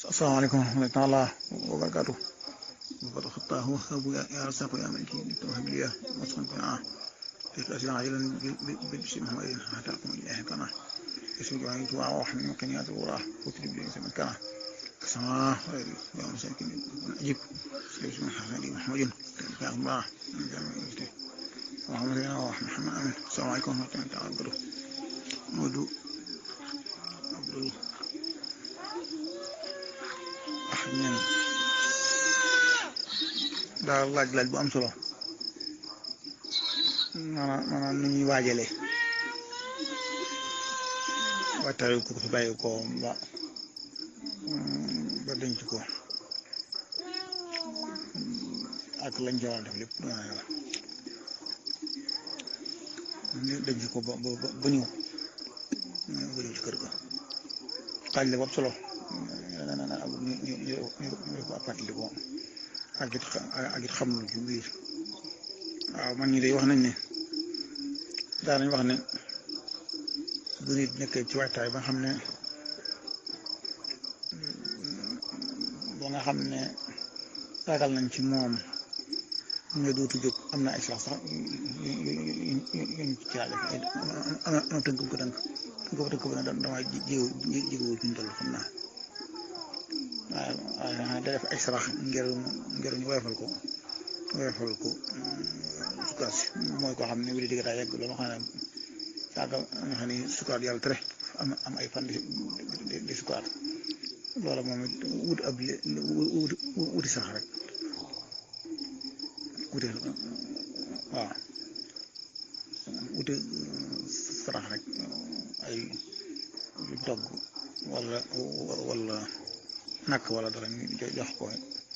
asalaamaaleykum wa rahmatulah wa barakaatu وقد خطاه وهب يا رزاق يا ملك توهب لي وصفا بنا لك أسئلة عاجلا ببسم محمد حتى أقوم إليه كنا اسم جواني توعى وحمي مكانيات الوراه وتريب لي سمن كنا كسماء غيري يا مساكين أجيب سيد من حسن محمد يا الله محمد وحمد محمد آمين السلام عليكم ورحمة الله تعالى وبركاته مودو عبد أحد من daal laaj laaj bu am solo maanaam maanaam nu ñuy waajalee waajtaay ko fi bàyyi ko ba ba denc ko ak lañ ca war a def lépp du yàlla denc ko ba ba ba ñëw ba ñëw ci kër ga laaj la bu am solo ñu ñu ñu ñu ko fàttali ko ak it ak it xam lu ci biir waaw man ñi day wax nañ ne daa nañ wax ne bu nit nekkee ci waajtaay ba nga xam ne ba nga xam ne ragal nañ ci moom ñu dootu jóg am na ay sax sax yuñ ci laale am na tënk ko tënk tënk ko tënk ba ne dama jiw jiwu ci ñu toll xam naa waaw waaw da def ay sarax ngir ngir ñu woyofal ko woyofal ko sukaat si mooy koo xam ne wéri digg daa yegg loolu xam ne saaga nga xam ne sukaat yàlla tere am am ay fan di di sukaat loola moom it wut ab wuti sax rek wuti waaw wuti sarax rek ay togg wala wala nakk wala dara ñu jox ko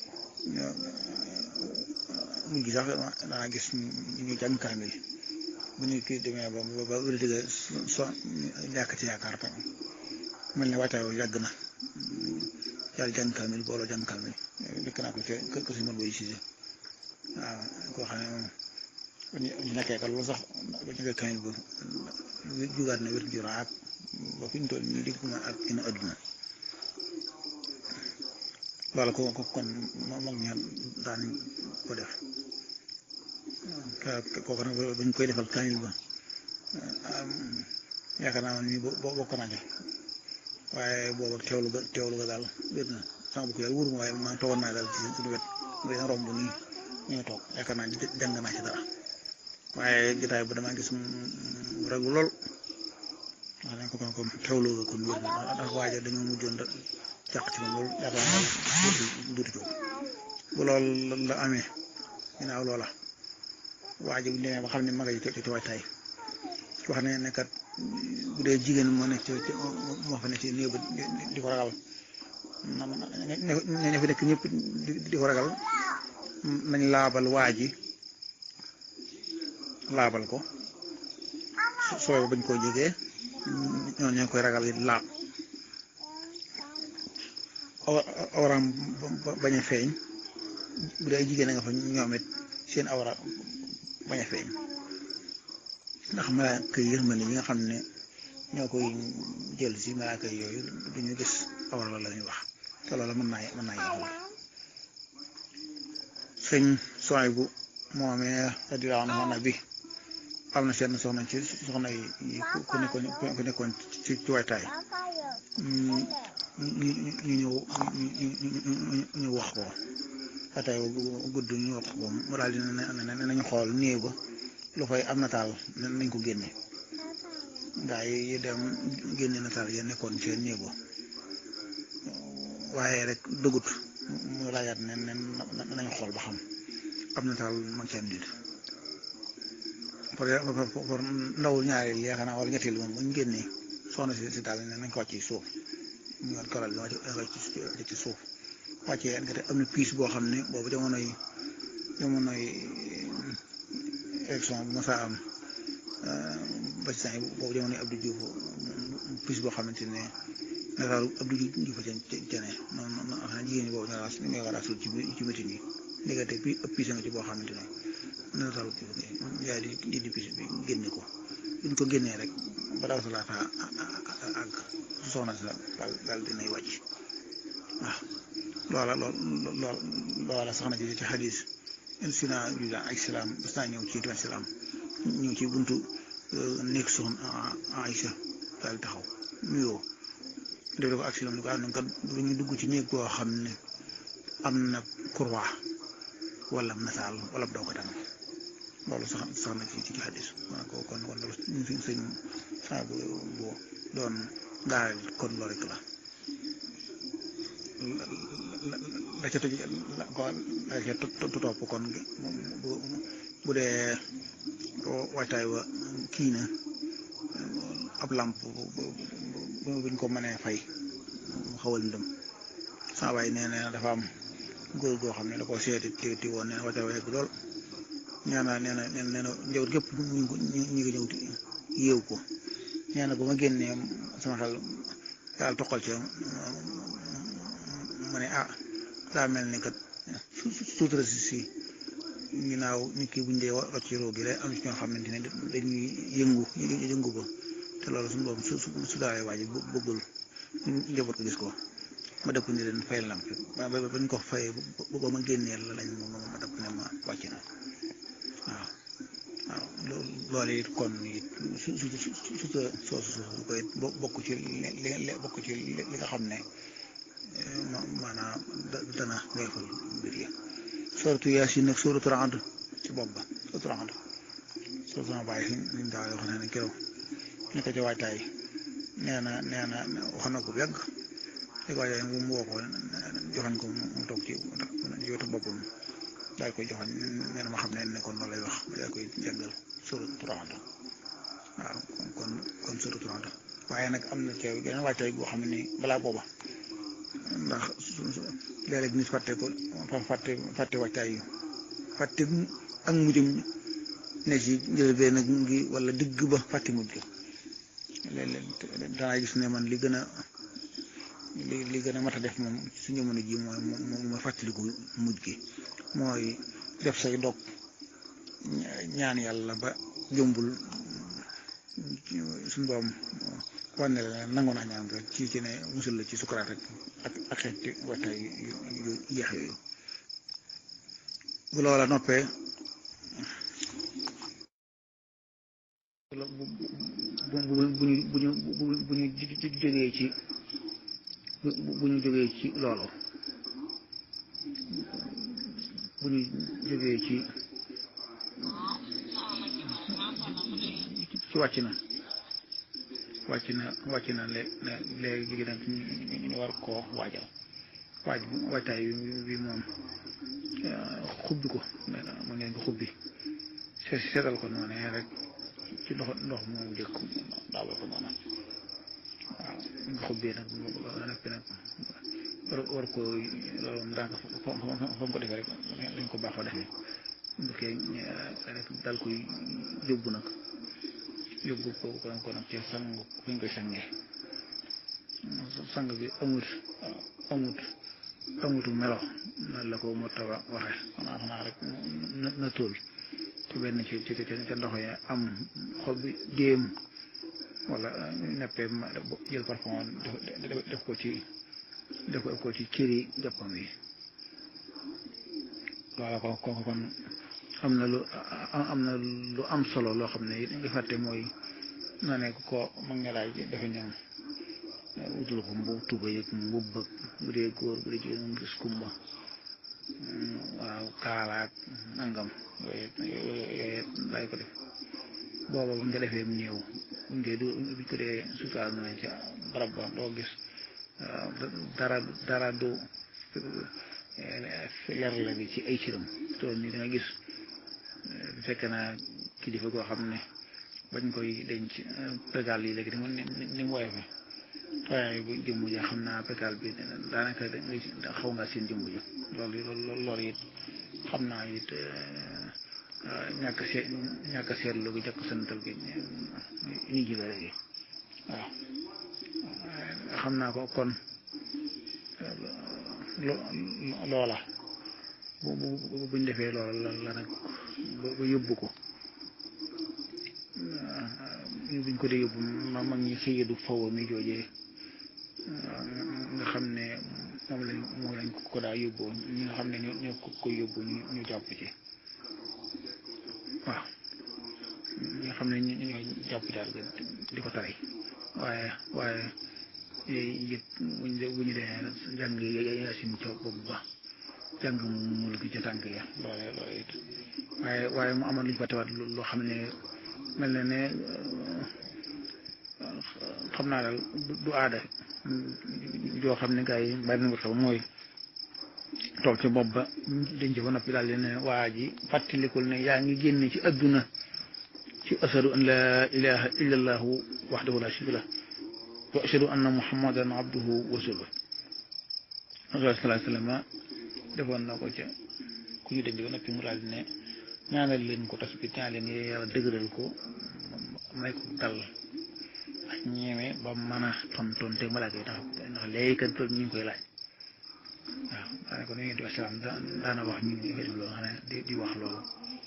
mujj sax dana gis ñu jàng kaamil bu ñu kii demee ba ba wér dëgg so ñàkk ci yaakaar tam mel ne waajtaay yàgg na yàlla jàng kaamil booloo jàng kaamil dëkk naa ko ca kër si mën boy sise waaw koo xam ne moom ñu nekkee ka loolu sax ba ñu kaamil ba jugaat na wér juraat ba fi ñu toll nii digg ma ak gën a adduna loolu ko ko kon mag ña daan ko def kooku nag bañ koy defal kaamil ba yaakaar naa ni bokk naa ca waaye booba teewlu ga teewlu ga daal wér na sama bokk yàlla wóoruma waaye maa toogoon naa daal ci suñu wet mu dina romb nii ñoo toog yaakaar naa jàng naa ci dara waaye jotaay ba damaa gis mu raglu lool wax nañ ko kon kon teewlu ga kon wér na ndax waaja dañoo mujjoon jàq ci moom loolu yaakaar naa duuti jóg bu loolu la amee ginnaaw loola waa ji bu ñu demee ba xam ne maga yi ci ci waajtaay wax ne ne kat bu dee jigéen moo nekk ci moo fa nekk ci néew ba di ko ragal ne fi nekk ñëpp di ko ragal nañ laabal waa ji laabal ko sooy bañ koo jegee ñoo ñoo koy ragal yi laab awraam bañ a feeñ bu dee jigéen a nga fa ñoom it seen awra bañ a feeñ ndax malaaka yi yërmande yi nga xam ne ñoo koy jël si malaaka yooyu du ñu gis awra la ñuy wax te loolu mën naa mën naa yàqu sëñ sooy bu moomee radiyallaahu anhu na bi am na seen soxna ci soxna yi ku nekkoon ku nekkoon ci ci waajtaay ñu ñëw ñu wax ko atay gudd ñu wax ko mu daal di ne nañu xool néew ba lu fay am nataal nañ ko génne gaa yi dem génne nataal ya nekkoon ci néew ba waaye rek dëggut mu laajaat ne ne nañu xool ba xam am nataal mag ci am dit pour ndawul ñaareel yaakaar naa wala ñetteel moom bu ñu génnee soxna si si daal ne nañ ko wàcc ci suuf ñu war karal bi wàcc ci suuf wàccee nga te am na piis boo xam ne boobu jamonoy jamonoy élection bu mosaa am ba ci saa boobu jamonoy Abdou Diouf piis boo xamante ne nataalu Abdou Diouf a jane noonu noonu xam ne jigéen ñi boobu ñoo raas ñoo ko raasul ci ci métin yi ndekete pi ëpp piis nga ci boo xamante ne nataalu yaay di di di piis bi génne ko buñ ko génnee rek ba daw sa laata ak soxna sa daal daal dinay wàcc waaw loola lool loola sax na ci ci xadis sina juda ak silaam bas naa ñëw ci tuwan silaam ñëw ci buntu nekk soxna Aïcha daal taxaw nuyoo def ko ak silaam ni ko am kat du ñu dugg ci néeg boo xam ne am na kurwa wala nasaal wala doo ko tam loolu sax sax na ci ci xadis maa ko kon kon loolu suñ sëñ saa bu doon daal kon loolu rek la la ca tëj la ko la ca topp kon bu bu dee waajtaay wa kii na ab làmp buñ ko mënee fay mu xawal ndëm saa waay nee na dafa am góor goo xam ne da koo seeti ti woon nee na waajtaay wa yegg lool nee na nee na nee na njawut gépp ñu ngi ñu ngi ñëw yéew ko nee na bu ma génnee sama xel daal toqal ca ma ne ah daa mel ni kat suutura si si ginnaaw nit ki buñ dee rocc ci roo gi day am ci ñoo xamante ne dañuy yëngu yëngu ba te loolu suñu boobu su su daalee waa ji bëggul njaboot ko gis ko ma dëpp ni leen fay lamp ba bañ ko fayee ba ma génnee la lañ ma dëpp ne ma wàcc na waaw waaw loolu it kon it su su su su soosu su koy bokk ci li bokk ci li nga xam ne maanaam dana weefal mbir yi suratu yaasin nag suratu Ra'd ci bopp ba suratu Ra'd suratu na bàyyi suñ daal wax ne keroog ñu ko ci waajtaay nee na nee na wax na ko bu yàgg li ko waajtaay mu woo ko joxañ ko mu toog ci wetu boppam daal koy joxañ nee na ma xam ne ne kon loolu lay wax daal koy jàngal suratu Ra'd waaw kon kon suratu Ra'd waaye nag am na ci geneen waajtaay boo xam ne balaa booba ndax léeg-léeg nit fàtte ko fàtte fàtte waajtaay yu fàtte ak mujjum ne ci njëlbeen nag ngi wala digg ba fàtte mujj ko léeg-léeg danaa gis ne man li gën a li li gën a mat a def moom su jamono ji mooy mooy fàttaliku mujj gi mooy def say dog ñaan yàlla ba jombul suñu doom wane la nangu naa ñaan rek ci ci ne musul la ci sukuraat rek ak ak xeeti waxtaay yu yeex yooyu bu loola noppee bu bu ñu bu ñu bu ñu jógee ci bu ñu jógee ci loolu bu ñu jógee ci ci wàcc na wàcc na wàcc na léegi nag ñu war koo waajal waaj waajtaay bi moom xubbi ko mu ngeen ko xubbi seetal ko noonu rek ci ndox ndox moomu jëkk daawal ko noonu waaw nga xubbee nag noppi nag war war ko loolu ndànk fa mu ko defee rek lañ ko baaxoo defee bu kee rek dal koy yóbbu nag yóbbu ko ko ko nag ci sang fu ñu koy sangee sang bi amut amut amutu melo noonu la ko mu tawa waxe xanaa xanaa rek na na tóol te benn ci ci ca ndox yi am xob bi déem wala neppee ma jël parfum def ko ci def ko ci cëri jàppam yi loola ko kooku kon am na lu am na lu am solo loo xam ne it nga fàtte mooy na ne ko mag nga laaj dafa ñëw utul ko mbubb tuba yëg mbubb bëgg bu dee góor bu dee jigéen gis kumba waaw kaalaak nangam yooyu yooyu laay ko def booba bu nga defee mu néew buñ koy du buñ ko dee sutaal na ca barab ba doo gis dara dara du leer la bi ci ay ciram tool ni da nga gis fekk naa kilifa goo xam ne bañ koy denc pégal yi léegi ni ni mu woyofe waaye bu jëmm ja xam naa pégal bi daanaka da xaw nga seen jëmm ja loolu loolu loolu it xam naa it ñàkk seet ñàkk seetlu gi jàkk santal gi ñu ji la léegi waaw xam naa ko kon loola bu bu buñ defee loola la la nag ba yóbbu ko buñ ko dee yóbbu ma mag ñi xëyadu faw mi joojee nga xam ne moom lañ moom lañ ko ko daa yóbbu ñi nga xam ne ñoo ñoo ko koy yóbbu ñu ñu jàpp ci waaw ñi nga xam ne ñu ñoo jàpp ci daal di ko tari waaye waaye yëpp buñ de bu ñu dee jàng yasin ca boobu ba jàng mu gi ca tànk ya loole loole it waaye waaye mu amoon lu ñu fa tewaat loo xam ne mel na ne xam naa daal du aada joo xam ne gars yi bari na ko xew mooy toog ci bopp ba denc ba noppi daal di ne waa ji fàttalikul ne yaa ngi génne ci adduna ci ashadu an laa ilaha illa allahu waxdahu la sharika lah wa ashadu anna muhammadan abduhu wa rasuluh rasul sallallahu alayhi wasallam defoon na ko ca ku ñu denc ba noppi mu daal di ne ñaanal leen ko tas bi ñaan leen yàlla dëgëral ko may ko dal ak ñeeme ba mën a tontonte malaaka yi ndax ndax léegi kat ñu ngi koy laaj waaw daanaka kon yonent bi salaam daana wax ñu ngi loolu xam ne di di wax loolu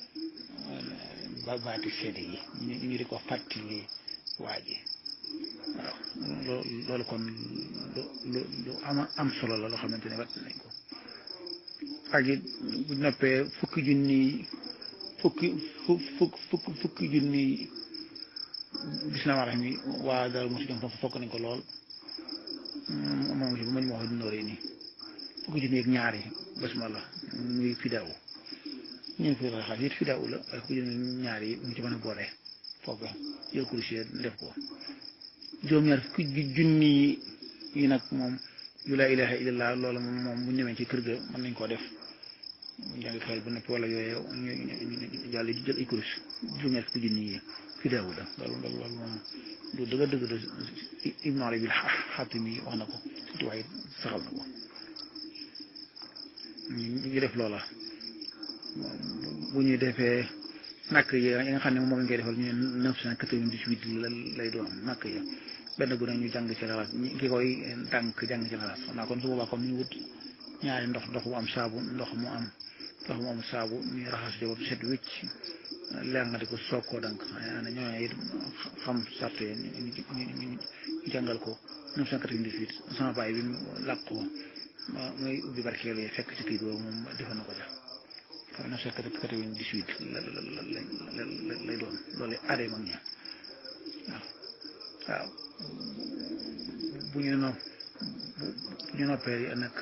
ba baati seede yi ñu ñu di ko fàttali waa ji waaw loolu kon lu lu lu am am solo la loo xamante ne wat nañ ko ak it bu noppee fukki junni fukki fu fukk fukk fukki junni gis naa wax ni waa daal mosi dem foofu fokk nañ ko lool moom si bu mañ ma wax nooree nii fukki junni ak ñaar yi basmala muy fidaw ñu fi raxas it fidaw la waaye fukki junni ñaar yi mu ci mën a boole foofu jël kurusé def ko juróom-ñaar fukki junni yi nag moom yu laa ilaha illallah loolu moom bu ñëwee ci kër ga mën nañ koo def jàngi xel ba noppi wala yooyu ñu jàll di jël ay kurus juróom-ñaar fukki junni yi fidaw la loolu loolu loolu moom lu dëgg dëgg la Ibnu Arabi Xaatimi wax na ko surtout waaye saxal na ko ñu ngi def loola bu ñu defee nakk yi nga xam ne moom lañ koy defal ñu ne neuf cent quatre-vingt-dix-huit lay doon nakk ya benn bu ne ñu jàng ci laxaas ki koy tànk jàng ci laxaas xam naa kon su boobaa comme ñu wut ñaari ndox ndox mu am saabu ndox mu am ndox mu am saabu ñu raxas ci ba set wicc leer nga di ko soog koo dank ana ñooñu it xam sart yi ñu jàngal ko neuf cent quatre-vingt-dix-huit sama baay bi mu làq ko muy ubbi barkeelu yi fekk ci kii boobu moom defoon na ko ja waaw neuf cent quatre-vingt-dix-huit la la la lay doon loolu aaday mag ña waaw waaw bu ñu no bu ñu noppee nag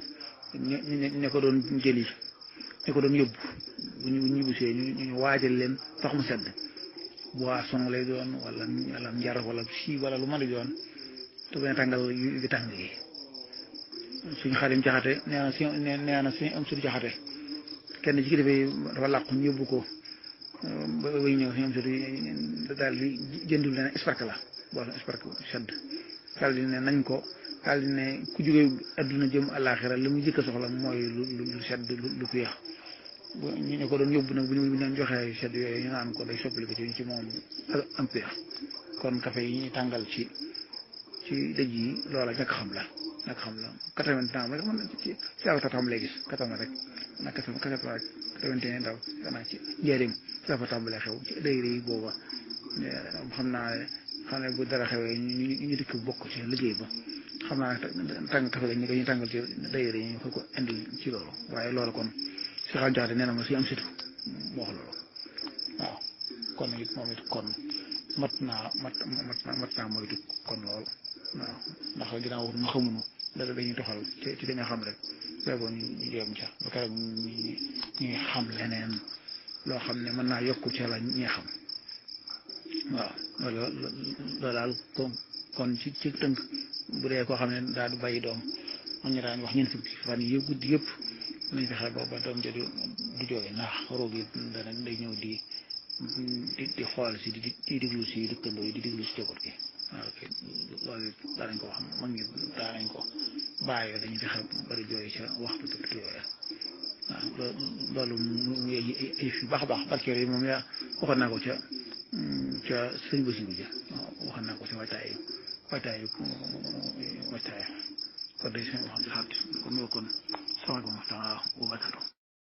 ña ko doon jëli ña ko doon yóbbu bu ñu ñibbisee ñu ñu waajal leen ndox mu sedd boisson lay doon wala wala njar wala si wala lu mën a doon te bañ a tàngal yu tàng yi suñu xarim jaxate nee na si nee na suñu am suñu jaxate kenn ci kilifa yi dafa làqu ñu yóbbu ko ba ba ñëw suñu am suñu daal di jëndul leen esparque la boisson esparque sedd daal di ne nañ ko daal di ne ku jógee adduna jëm àllaaxira li mu jëkk a soxla mooy lu lu sedd lu féex ñu ñu ko doon yóbbu nag bu ñu leen joxee sedd yooyu ñu naan ko day soppali ko ci ci moom am péex kon café yi ñuy tàngal ci ci dëj yi loola ñàkk xam la ñàkk xam la quatre-vingts ans rek man ci ci aw tàmbalee gis quatre-vingts rek nag quatre-vingts ans daw xanaa ci njëriñ ci la fa tàmbalee xew ci day yi booba xam naa xam ne bu dara xewee ñu ñu dikk bokk ci liggéey ba xam naa tàng café ga ñu ko ñu tàngal ci dayre yi ñu ko ko indi ci loolu waaye loolu kon si xam jaxate nee na ma si am situ moo wax loolu waaw kon it moom it kon mat naa mat mat naa mat naa moytu kon lool waaw ndax ginnaaw ñu xamuñu dara dañuy toxal ci ci dañoo xam rek boobu ñu ñu jéem ca ba keroog ñu ñuy xam leneen loo xam ne mën naa yokku ca la ñi xam waaw loolu loolu daal kon kon ci ci tënk bu dee koo xam ne daal du bàyyi doom am ñu daan wax ñeent fukki fan yi guddi yëpp nañ fexe booba doom ja du du jooy ndax roog yi dana day ñëw di di di xool si di di diglu si dëkkandoo yi di diglu si jaboot gi waaw kay loolu daanañ ko wax mag ñi daanañ ko bàyyoo dañuy fexe bari jooy ca waxtu tuuti yooya waaw loolu mu ay fi baax a baax barkeel yi moom yaa waxoon naa ko ca ca sëñ Basiru ja waxoon naa ko ci waajtaay waajtaay waajtaay kon day seen wax xaat kon kon salaamaaleykum wa rahmatulah wa barakatuh